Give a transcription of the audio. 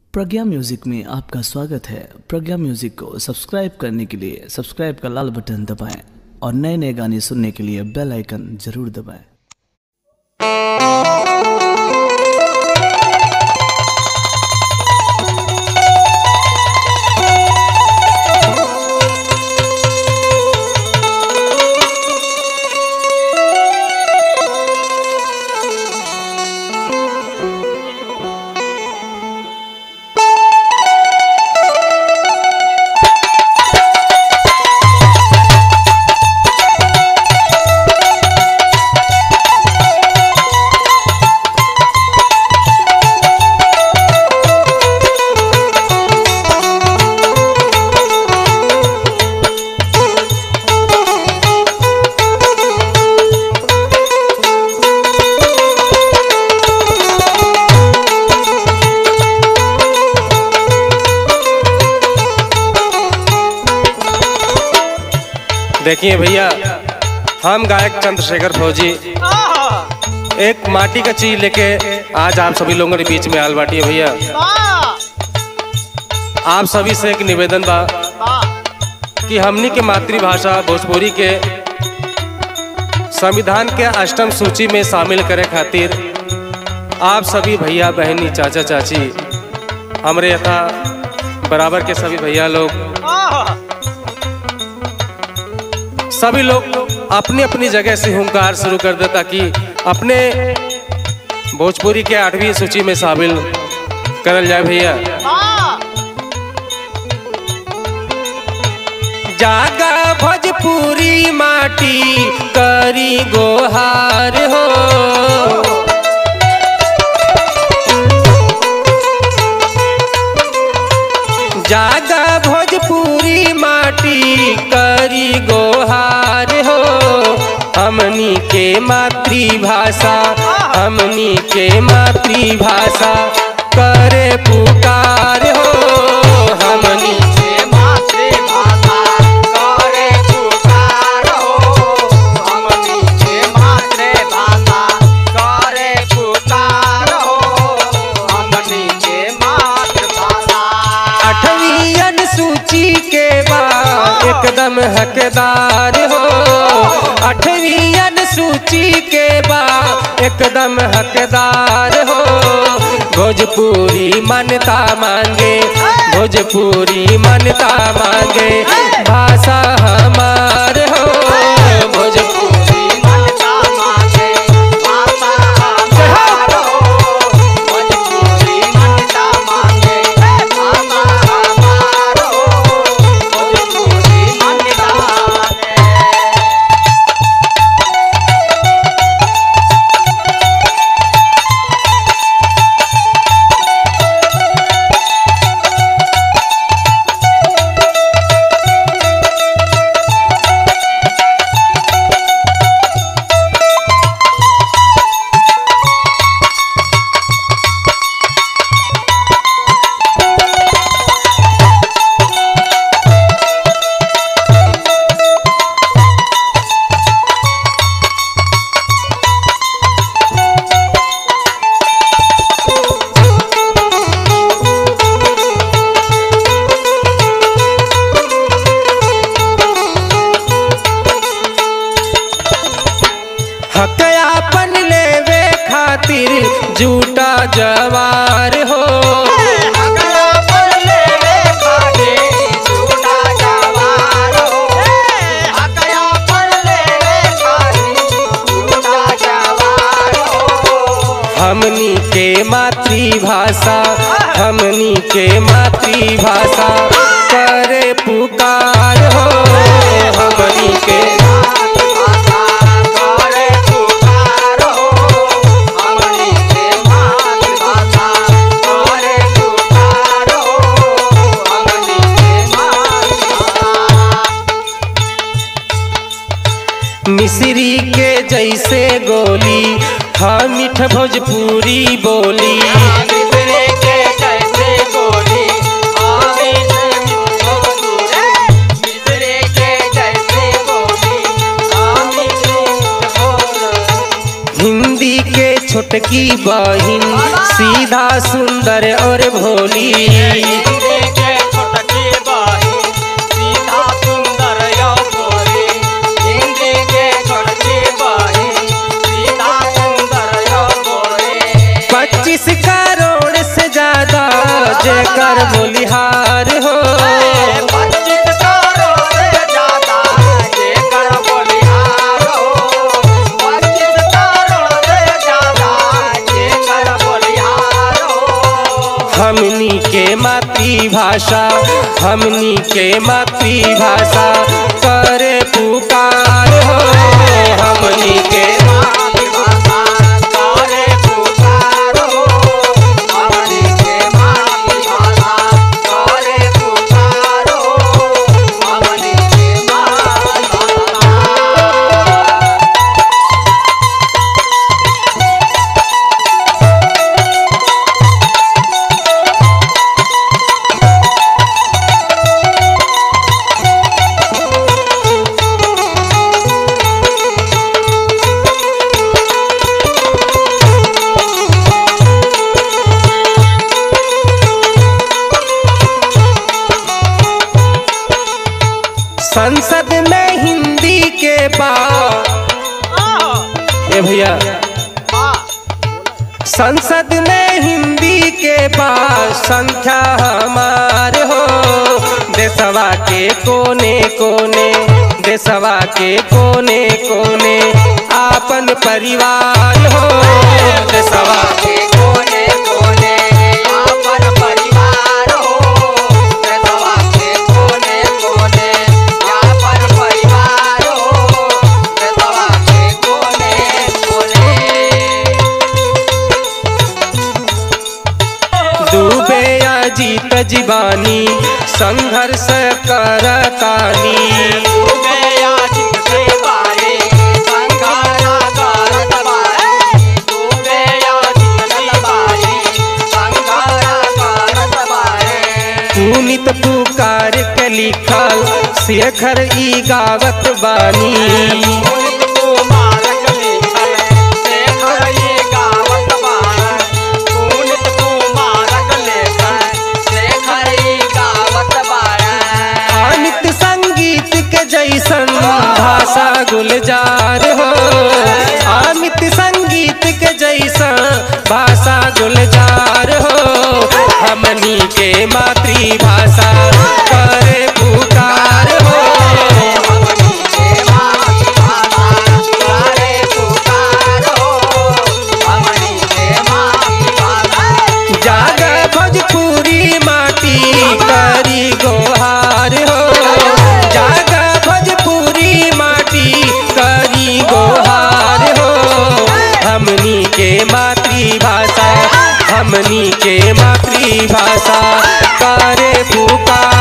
Pragya music में आपका स्वागत है प्रज्ञा म्यूजिक को सब्सक्राइब करने के लिए सब्सक्राइब का लाल बटन दबाएं और नए नए गाने सुनने के लिए बेल आइकन जरूर दबाएं देखिए भैया हम गायक चंद्रशेखर फौजी एक माटी का चीज लेके आज आप सभी लोगों के बीच में आल बाटी है भैया आप सभी से एक निवेदन बा कि हमनी के मातृभाषा भोजपुरी के संविधान के अष्टम सूची में शामिल करे खातिर आप सभी भैया बहनी चाचा चाची हमरे यथा बराबर के सभी भैया लोग सभी लोग अपनी अपनी जगह से हुंकार शुरू कर दे ताकि अपने भोजपुरी के आठवीं सूची में शामिल करल जाए भैया जागा भोजपुरी माटी करी गोहार हो जागा भोजपुरी माटी करी गोहार हो हमनी के मातृभाषा हमनी के मातृभाषा करे पुकार हो हमनी के मातृभाषा करे पुकार हो हमनी के मातृभाषा करे पुकार हो हमनी के मातृभाषा आठवीं अनुसूची के बाद एकदम हकदार हो आठवीं अनुसूची के बाद एकदम हकदार हो भोजपुरी मान्यता मांगे भोजपुरी मान्यता मांगे भाषा हमार हो भोजपुरी मान्यता मांगे भाषा हमार हो भोजपुरी मान्यता मांगे भाषा हमार हो भोजपुरी मान्यता मांगे हकयापन लेवे खातिर झूठा जवार हो अगला पर लेवे खाने झूठा जवार हो अगला पर लेवे खाने झूठा जवार हो हमनी के मातृभाषा हमनी के मातृभाषा करे पुकार हो हमनी के मातृभाषा करे पुकार हो हमनी के मातृभाषा करे पुकार हो हमनी के मातृभाषा मिश्री के जैसे गोली हम मिठ भोजपुरी बोली मिसरे के जैसे गोली आवे से भोजपुरी मिसरे के जैसे गोली आवे से भोजपुरी हिंदी के छोट छोटकी बहिन सीधा सुंदर और भोली हिंदी के छोटकी बहिन सीधा सुंदर यो बोली हिंदी के छोटकी बहिन सीधा सुंदर यो बोली पच्चीस करोड़ से ज्यादा जेकर बोलिहार हो पच्चीस करोड़ से ज्यादा जेकर बोलिहार हो पच्चीस करोड़ से ज्यादा जेकर बोलिहार हो हमनी के मातृभाषा हमनी के मातृभाषा करे पुकार हो हमनी के मातृभाषा करे पुकारो हमनी के मातृभाषा करे पुकारो हमनी के मातृभाषा संसद में हिंदी के बाद ए भैया संसद में हिंदी के बाद संख्या हमार हो देशवा के कोने कोने देशवा के कोने कोने आपन परिवार हो देशवा के कोने कोने आपन परिवार हो देशवा के कोने कोने आपन परिवार हो देशवा के कोने कोने डूबे या जीत जीवानी संघर्ष करतानी डूबे आशिक से बारे संघारा करत बारे डूबे आशिक से बारे संघारा करत बारे पुनित पुकार के लिखल शेखर ई गावत बानी पुनित कुमारक लिखल शेखर ई गावत बारे पुनित कुमारक लिखल शेखर ई गावत बारे अमित संगीत के जैसन भाषा गुलजार हो अमित संगीत के जैसन भाषा गुलजार हो हमनी के मातृभाषा करे पुकार हो हमनी के मातृभाषा करे पुकारो हमनी के मातृभाषा जाग भोजपुरी माटी करी गोहार हो जाग भोजपुरी माटी करी गोहार हो हमनी के मातृभाषा हमनी के मातृभाषा करे पुकार